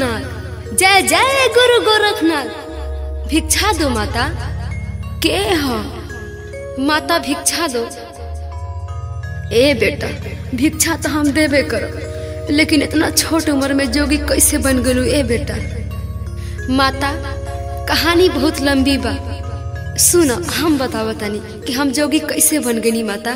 गोरखनाथ जय जय गुरु गोरखनाथ भिक्षा दो माता के हो माता भिक्षा दो ए बेटा भिक्षा तो हम देबे करो लेकिन इतना छोट उम्र में जोगी कैसे बन गलू ए बेटा माता कहानी बहुत लंबी बा सुनो हम बतावत तनी कि हम जोगी कैसे बन गनी माता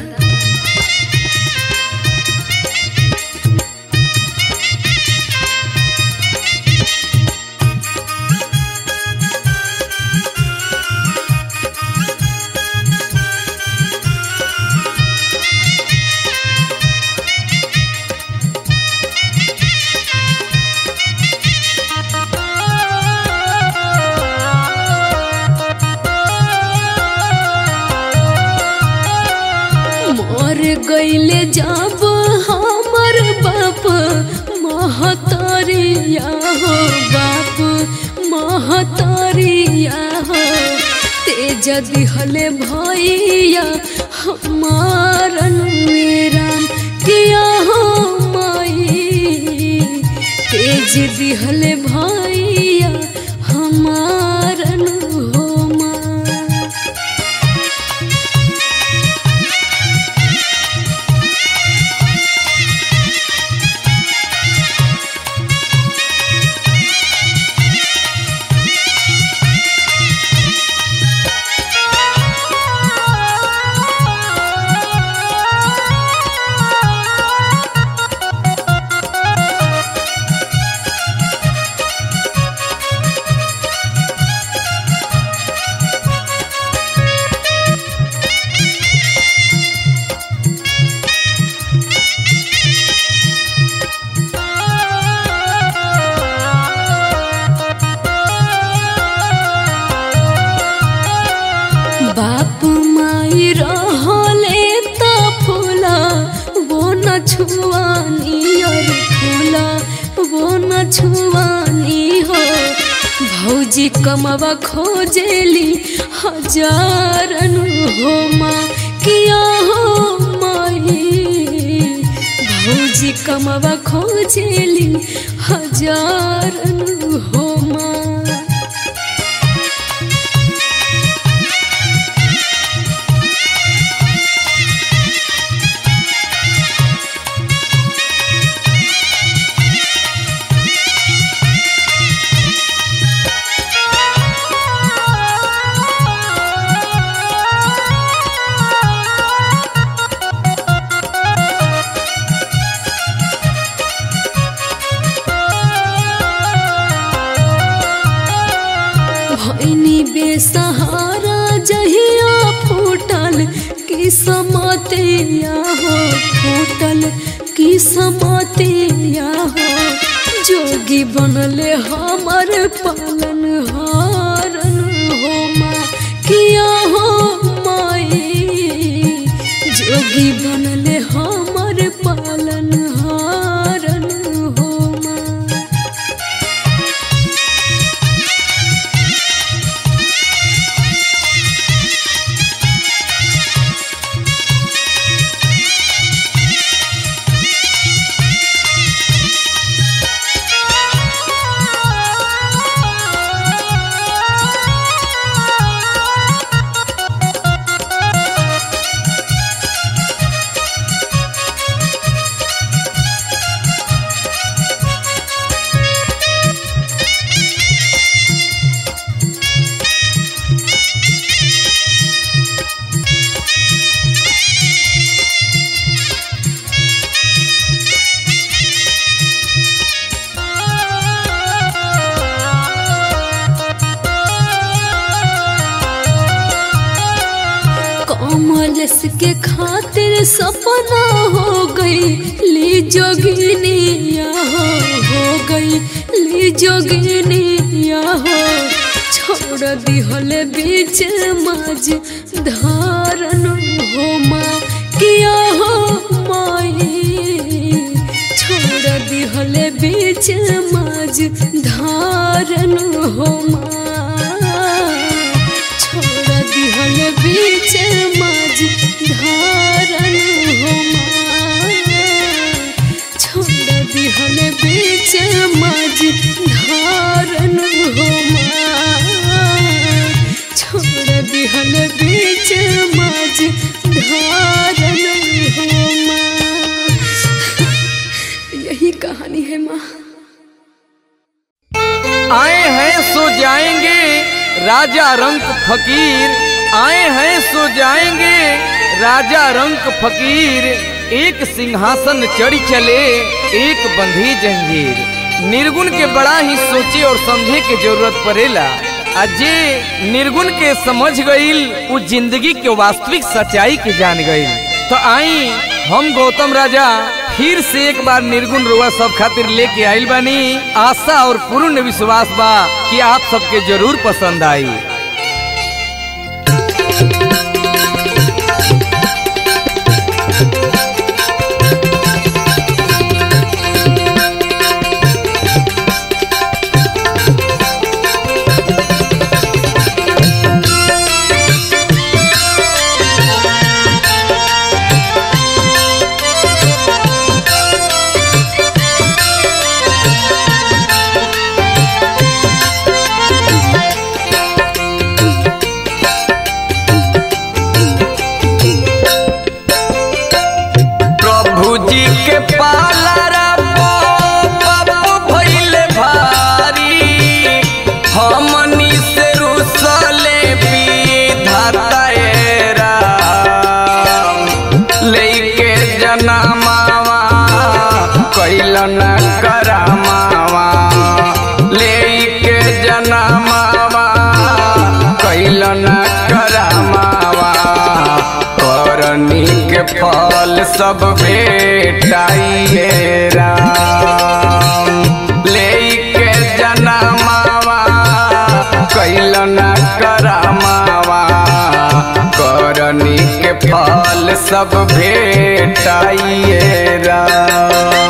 मर गईले जब हमर बाप महतरिया हो बाप महतरिया हो तेज दिहले भैया हमारन राम किया हो माई तेज दिहले भैया हमारन हो माँ बाप माई रहले त फूला वो न छुआनी और फूला वो न छुआनी हो भौजी कमवा खोजेली हजारन हो माँ किया हो माई भौजी कमवा खोजेली हजारन हो माँ भैनी बेसहारा जहिया फूटल की समतिया हो फूटल की समतिया हो जोगी बनले हमर पालन हारन हो माँ किया हो माई जोगी बनले हमर पालन हारन हो माँ कमलस के खातिर सपना हो गई ली जोगिनिया हो हो गई ली जोगिनिया हो छोड़ दिहले बीच माज धारन हो माँ किया हो माई छोड़ दिहले बीच माज धारन हो माँ छोड़ दिहल बीच माज धारन हो माँ छोड़ दिहल बीच माज धारन बीच मज धारन हो माँ यही कहानी है माँ आए हैं सो जाएंगे राजा रंक फकीर आए हैं सो जाएंगे राजा रंक फकीर एक सिंहासन चढ़ी चले एक बंधी जंजीर निर्गुण के बड़ा ही सोचे और समझे के जरूरत पड़ेला अजे निर्गुण के समझ गईल वो जिंदगी के वास्तविक सच्चाई के जान गईल तो आई हम गौतम राजा फिर से एक बार निर्गुण रुआ सब खातिर लेके आइल बानी आशा और पूर्ण विश्वास बा कि आप सबके जरूर पसंद आई प्रभु जी के पालरा बाबू भइले भारी हमनी से रुसले विधाता ए राम लेके जनमावा कैलन करमावा लेके जनमावा कैलन करमावा करनी के फल सब भेटाइए राम लेके जनमावा कैलन करमावा करनी के फल सब भेटाइए राम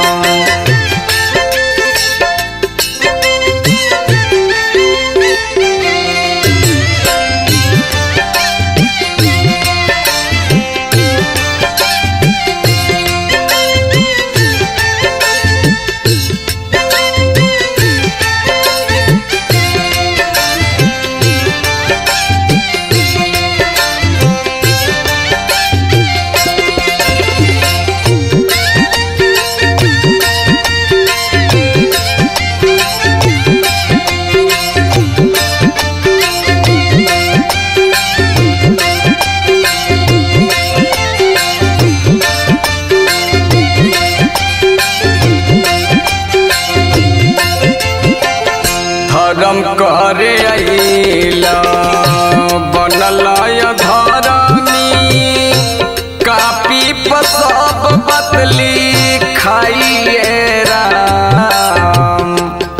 धर्म करे अइला बनल धरमी कापी पर सब बदली खाइए राम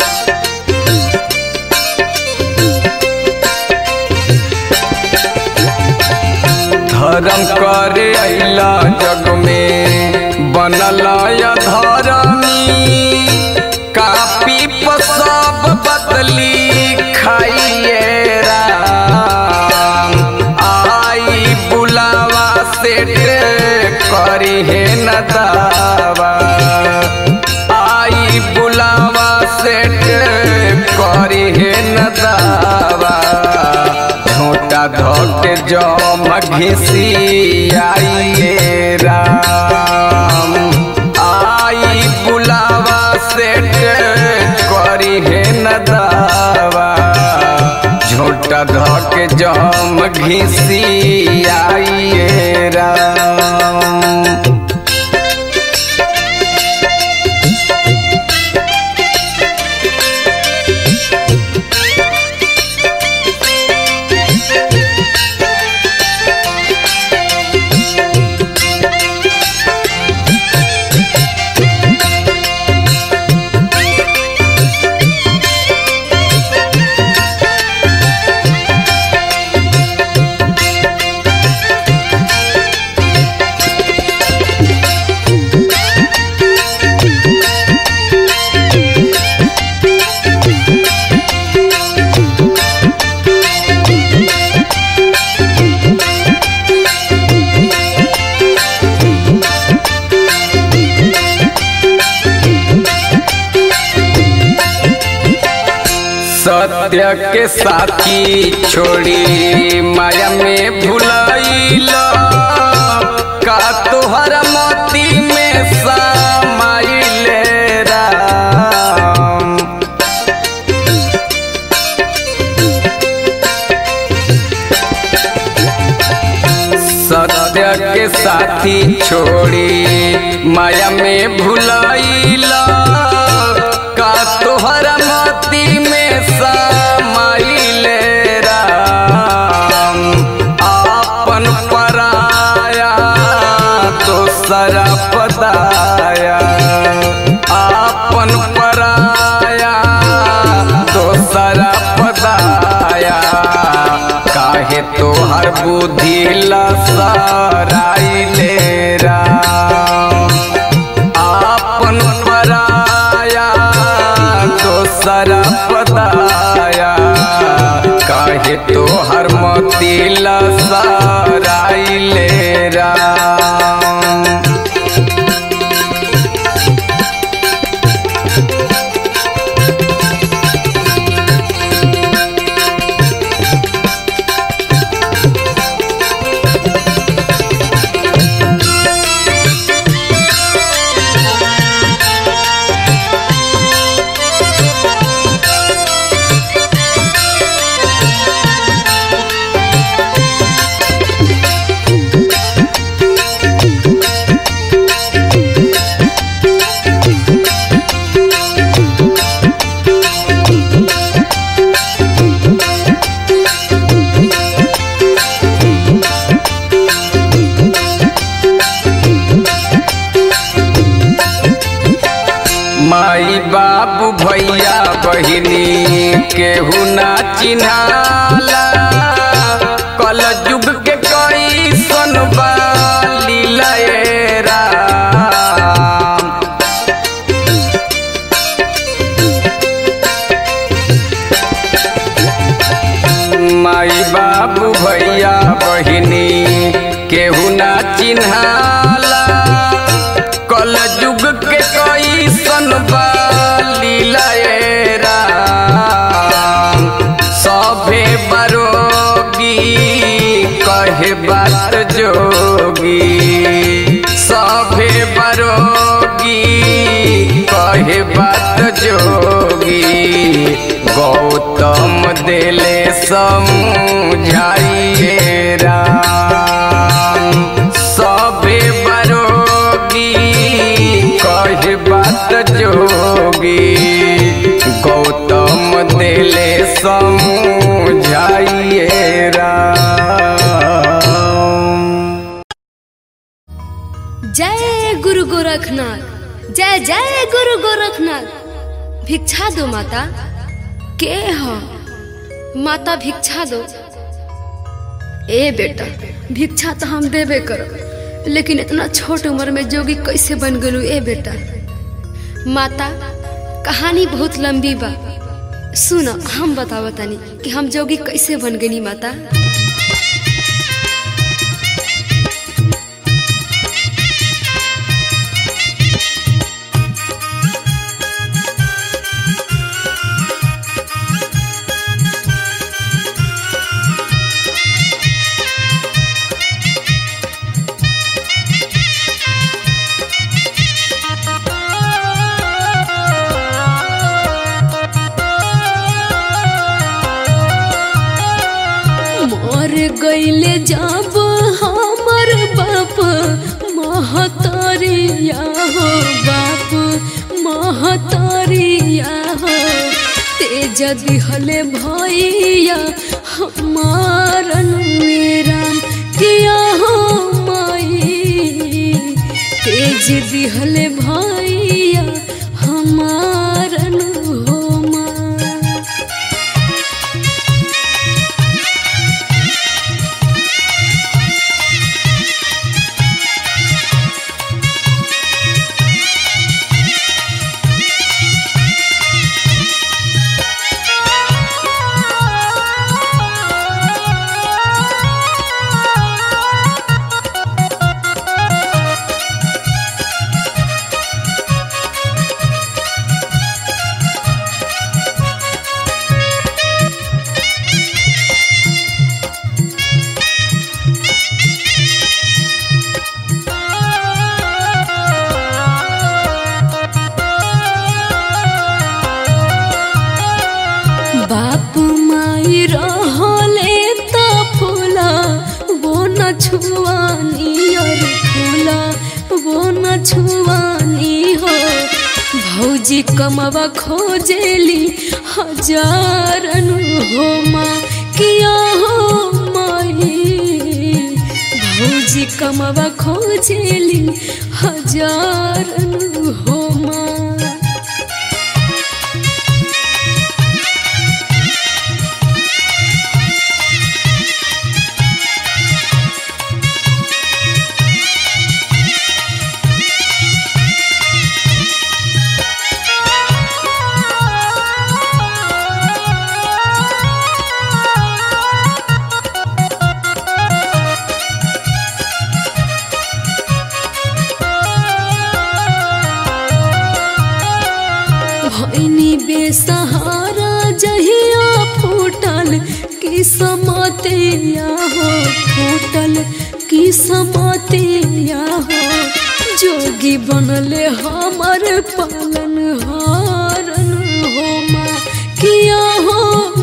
धर्म करे अइला जग में बनल धरमी कापी पर सब बदली खाइए राम आई बुलावा सेठ करी है न दावा आई बुलावा सेठ करी है न दावा झोटा धोके जम घिसी आइए राम आई बुलावा सेठ करी है न दावा झोटा धोके जम घिसी आइए राम सत्य के साथी छोड़ी माया में भुलाई संगे साथी छोड़ी माया में भुलाइला का तोहरा मती में समाइले राम आपन पराया तो सरा पदाया आपन पराया तो सरा पदाया काहे तोहर बुद्धि लसराइले राम आपन पराया दोसर पदाया काहे तोहर मती लसराइले राम माई बाबू भैया बहिनी केहू ना चिन्हाला कल युग के कई सनबा लीलाएरा माई बाबू भैया बहिनी केहू ना चिन्हाला कल युग के कई सनबा लीलाएरा सभे बरोगी कहे बात जोगी सभे बरोगी कहे बात जोगी गौतम दिले समझाइए राम सभे बरोगी कहे बात जोगी गौतम दिले समझाइए राम जय गुरु गोरखनाथ जय जय गुरु गोरखनाथ भिक्षा दो माता के हो माता भिक्षा दो ए बेटा भिक्षा तो हम देबे करो लेकिन इतना छोट उम्र में जोगी कैसे बन गलू ए बेटा माता कहानी बहुत लंबी बा सुनो हम बताओ तनी कि हम जोगी कैसे बन गनी माता मर गईले जब हमर बाप महतरिया हो बाप महतरिया हो तेज दिहले भैया हमारन मेरा किया हो माई तेज दिहले भैया हमारन हो माँ बाप माई रहले त फूला वो न छुआनी हमार फूला वो न छुआनी हो भौजी कमवा खोजेली हजारन हो माँ किया हो माई भौजी कमवा खोजेली हजारन हो माँ भैनी बेसहारा जहिया फूटल की समतिया हो फूटल की समतिया हो जोगी बनले हमर पालन हारन हो माँ किया हो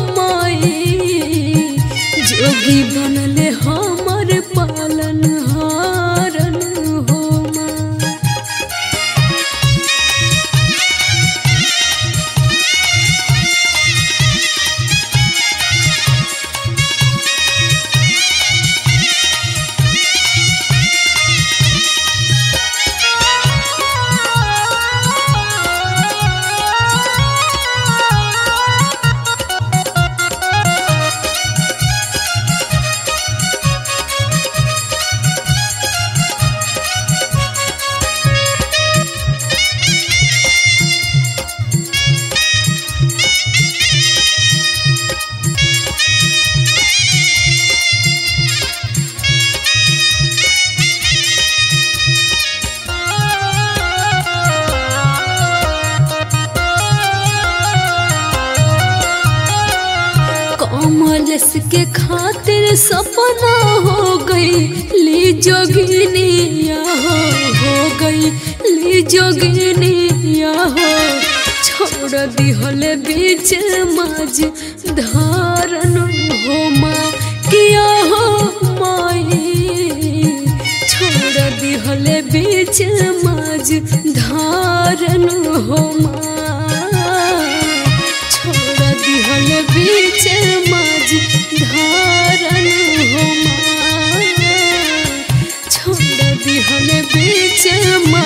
माई जोगी बनले हमर पालन हारन हो माँ कमलस के खातिर सपना हो गई ली जोगिनिया हो हो गई ली जोगिनिया हो छोड़ दिहल बीच माज धारन हो माँ किया हो माई छोड़ दिहल बीच माज धारन हो माँ छोड़ दिहल बीच माज धारन हो माँ छोड़ दिहल बीच माज